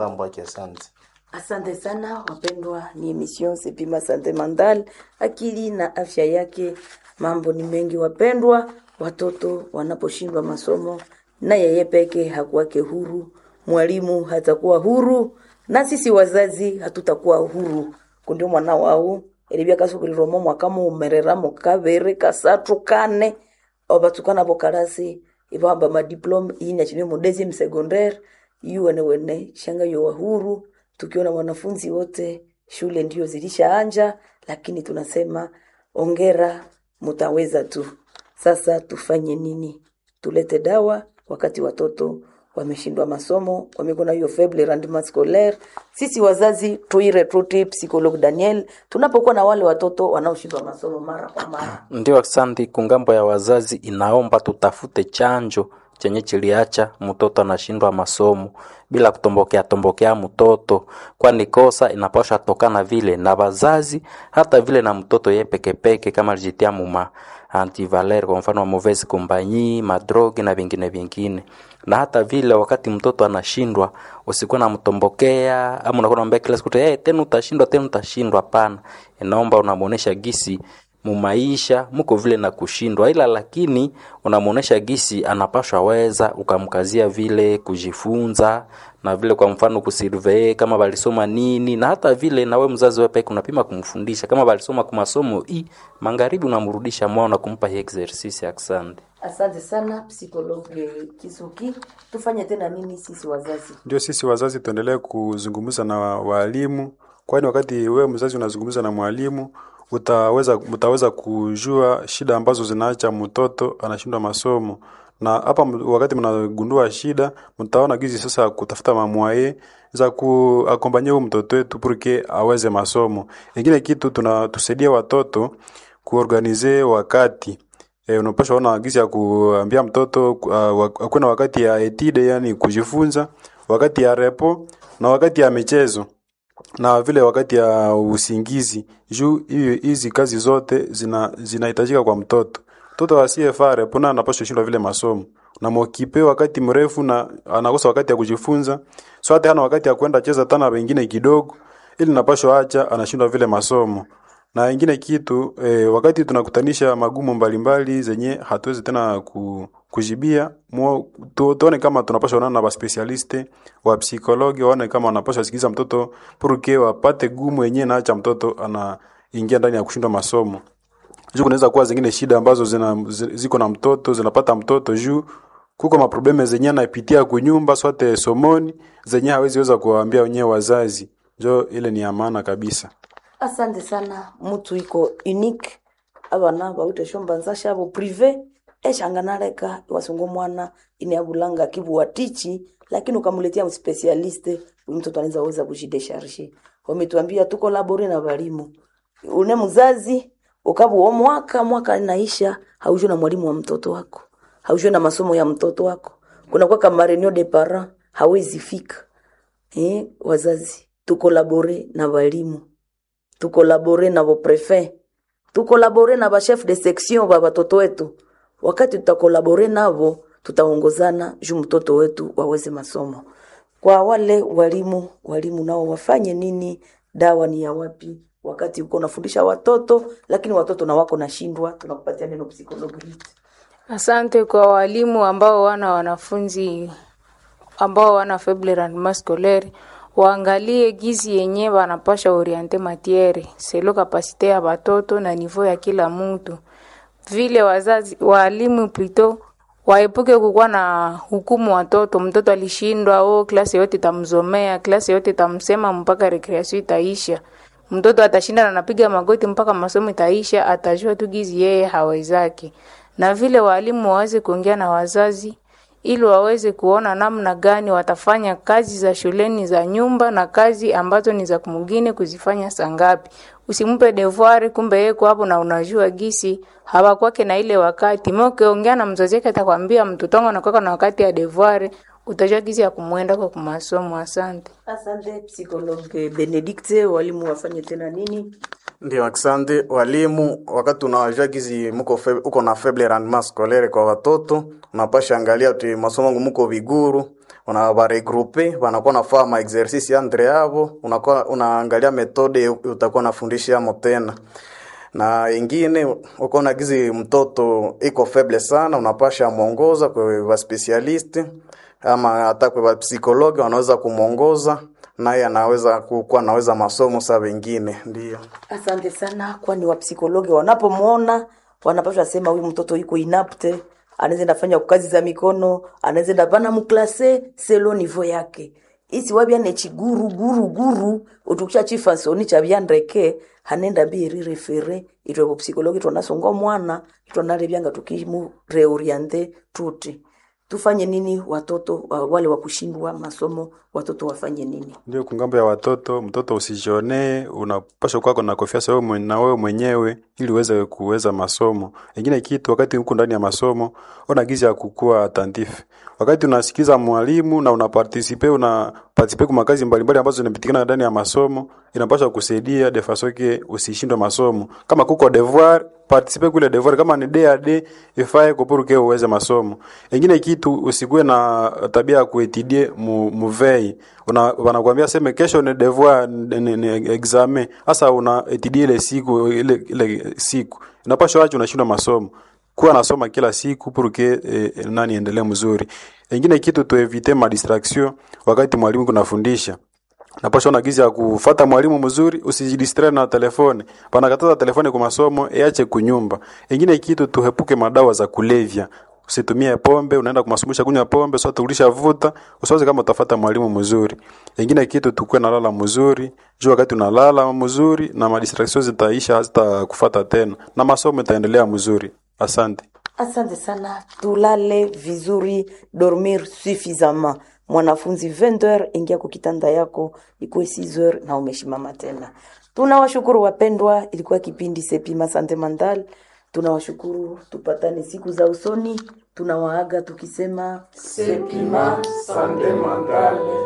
ngambo yake. Asante. Asante sana wapendwa, ni emission Sepima Sante Mandal, akili na afya yake. Mambo ni mengi wapendwa, watoto wanaposhindwa masomo na yeye peke hakuwake huru, mwalimu hatakuwa huru, na sisi wazazi hatutakuwa huru kundio mwana wau eribia kasubirirwamo mwaka mumereramo kabere kasatu kane obatukana bokarasi ibamba madiploma inya chini mu deuxième secondaire yuwene wene shanga yo huru tukiona wanafunzi wote shule ndio zilishaanja lakini tunasema ongera mutaweza tu sasa tufanye nini tulete dawa wakati watoto wameshindwa masomo wamekuwa na hiyo faible rendement scolaire sisi wazazi tuiretruti psychologue daniel tunapokuwa na wale watoto wanaoshindwa masomo mara kwa mara Ndio, asante. Kungambo ya wazazi inaomba tutafute chanjo chenye chiliacha mtoto anashindwa masomo bila kutombokea tombokea mtoto, kwani kosa inapaswa tokana vile na wazazi, hata vile na mtoto ye pekepeke, kama alijitia muma antivaler, kwa mfano mauvaise compagnie, madrogi na vingine vingine. Na hata vile wakati mtoto anashindwa, usikuwa namtombokea ama unakuwa unamwambia kila siku hey, tena utashindwa, tena utashindwa. Hapana, inaomba unamuonesha gisi mumaisha muko vile na kushindwa, ila lakini unamuonesha gisi anapashwa weza, ukamkazia vile kujifunza na vile, kwa mfano kusurvey kama balisoma nini, na hata vile nawe mzazi wewe peke unapima kumfundisha kama balisoma kwa masomo i magharibi, unamrudisha mwana na kumpa hii exercise. Asante. asante sana psychologue kisuki tufanye tena nini sisi wazazi Ndio sisi wazazi tuendelee kuzungumza na walimu, kwani wakati wewe mzazi unazungumza na mwalimu utaweza mtaweza kujua shida ambazo zinaacha mtoto anashindwa masomo, na hapa m- wakati mnagundua shida, mtaona gizi sasa kutafuta mamwaye za kuakompanyia huyu mtoto wetu purke aweze masomo. Ingine kitu tunatusaidia watoto kuorganize wakati E, unapaswa ona gizi ya kuambia mtoto uh, akuwe na wakati ya etide, yani kujifunza, wakati ya repo na wakati ya michezo na vile wakati ya usingizi. Juu hiyo hizi kazi zote zina zinahitajika kwa mtoto. Mtoto asiyefaa repo na anapaswa shindwa vile masomo. Na mokipe wakati mrefu na anakosa wakati ya kujifunza. So hata hana wakati ya kwenda cheza tana wengine kidogo ili napaswa acha anashindwa vile masomo na ingine kitu eh, wakati tunakutanisha magumu mbalimbali zenye hatuwezi tena ku, kujibia muo, tu, tuone kama tunapaswa onana na baspesialiste wa psikologi waone kama wanapaswa sikiza mtoto purke wapate gumu yenyewe naacha mtoto anaingia ndani ya kushindwa masomo juu kunaweza kuwa zingine shida ambazo zina, zi- ziko na mtoto zinapata mtoto juu kuko maprobleme zenye anapitia kunyumba swate somoni zenye hawezi weza kuwaambia wenyewe wazazi njo ile ni ya maana kabisa asante sana mutu iko unique abana bawite shombanza shabo prive eshanganaleka iwasungu mwana ineabulanga kibuwatichi lakini ukamuletea mspesialiste huyu mtoto anaweza weza kujidesharge wametuambia tuko labore na walimu une mzazi ukabu mwaka mwaka inaisha haujue na mwalimu wa mtoto wako haujue na masomo ya mtoto wako kunakuwa kama reunion de parents hawezi fika eh, wazazi tukolabore na walimu tukolabore na boprefet tukolabore na bachef de section ba batoto wetu wakati tutakolabore navo tutaongozana juu mtoto wetu waweze masomo kwa wale walimu walimu nao wafanye nini dawa ni ya wapi wakati uko unafundisha watoto lakini watoto na wako nashindwa tunakupatia neno psikologi Asante kwa walimu ambao wana wanafunzi ambao wana faible rendement scolaire waangalie gizi yenye wanapasha oriente matiere selo kapasite ya batoto na niveau ya kila mtu. Vile wazazi walimu plito waepuke kukuwa na hukumu watoto. Mtoto alishindwa, oh, klasi yote itamzomea, klasi yote itamsema mpaka recreation itaisha. Mtoto atashinda na anapiga magoti mpaka masomo itaisha, atajua tu gizi yeye hawezaki. Na vile walimu waweze kuongea na wazazi ili waweze kuona namna gani watafanya kazi za shuleni za nyumba na kazi ambazo ni za kumugine kuzifanya sangapi. Usimpe devoir kumbe yeye kwa hapo na unajua gisi hawakwake na ile wakati. Mimi ukiongea na mzazi wake atakwambia mtoto wangu anakuwa na wakati ya devoir, utajua gisi ya kumwenda kwa kumasomo. Asante. asante psikologe benedikte walimu wafanye tena nini Ndio, asante walimu. Wakati unajua gizi muko fe, uko na faible rendement scolaire kwa watoto, unapasha angalia tu masomo yangu muko viguru, unawaregroupe wanakuwa nafaa ma exercice andre yavo unakuwa unaangalia metode utakuwa nafundisha amo tena na ingine uko na gizi mtoto iko feble sana unapasha mwongoza kwa wa specialist ama hata kwa psikologi wanaweza kumwongoza naye anaweza kuwa anaweza masomo saa wengine ndio Asante sana, kwani wapsikologi wanapomwona wanapaswa sema huyu mtoto yuko inapte, anaweza ndafanya kazi za mikono, anaweza ndapana muklase selo nivo yake isi wabyane chiguru guru guru utukisha chifansoni chabyandreke hanenda biri refere itwe ku psikologi twanasonga mwana twanalebyanga tukimu reoriente tuti tufanye nini watoto wa- wale wa kushindwa masomo watoto wafanye nini Ndio kungambo ya watoto, mtoto usijionee, unapaswa kuwa na confiance wewe mwen- na wewe mwenyewe ili uweze kuweza masomo. Ingine kitu wakati uko ndani ya masomo, ona gizi ya kukua attentif. Wakati unasikiza mwalimu na una participe una participe kwa makazi mbalimbali ambazo zinapitikana ndani ya masomo, inapaswa kusaidia de façon que usishindwe masomo. Kama kuko devoir participe kule devoir kama ni DAD ifae kupuruke uweze masomo. Ingine kitu usikuwe na tabia ya kuetidie mu, muvei una wanakuambia seme kesho ni devoir ni, ni, ni examen hasa una etidie ile siku ile, ile siku inapaswa acha unashindwa masomo kuwa nasoma kila siku puruke eh, nani endelee mzuri ingine kitu tuevite ma distraction wakati mwalimu kunafundisha napasha na gizi ya kufata mwalimu mzuri usijidistre na telefone panakataza telefone kwa masomo iache kunyumba ingine kitu tuhepuke madawa za kulevya usitumie pombe unaenda kumasumbisha kunywa pombe sio tulisha vuta usiwaze kama utafata mwalimu mzuri ingine kitu tukue nalala mzuri juu wakati unalala mzuri na madistraction zitaisha hazitakufata tena na masomo itaendelea mzuri asante Asante sana, tulale vizuri, dormir suffisamment. Mwanafunzi 20h ingia kwa kitanda yako, ikuwe 6h na umeshimama tena. Tunawashukuru wapendwa, ilikuwa kipindi Sepima Sante Mandal. Tunawashukuru, tupatane siku za usoni. Tunawaaga tukisema Sepima Sante Mandal.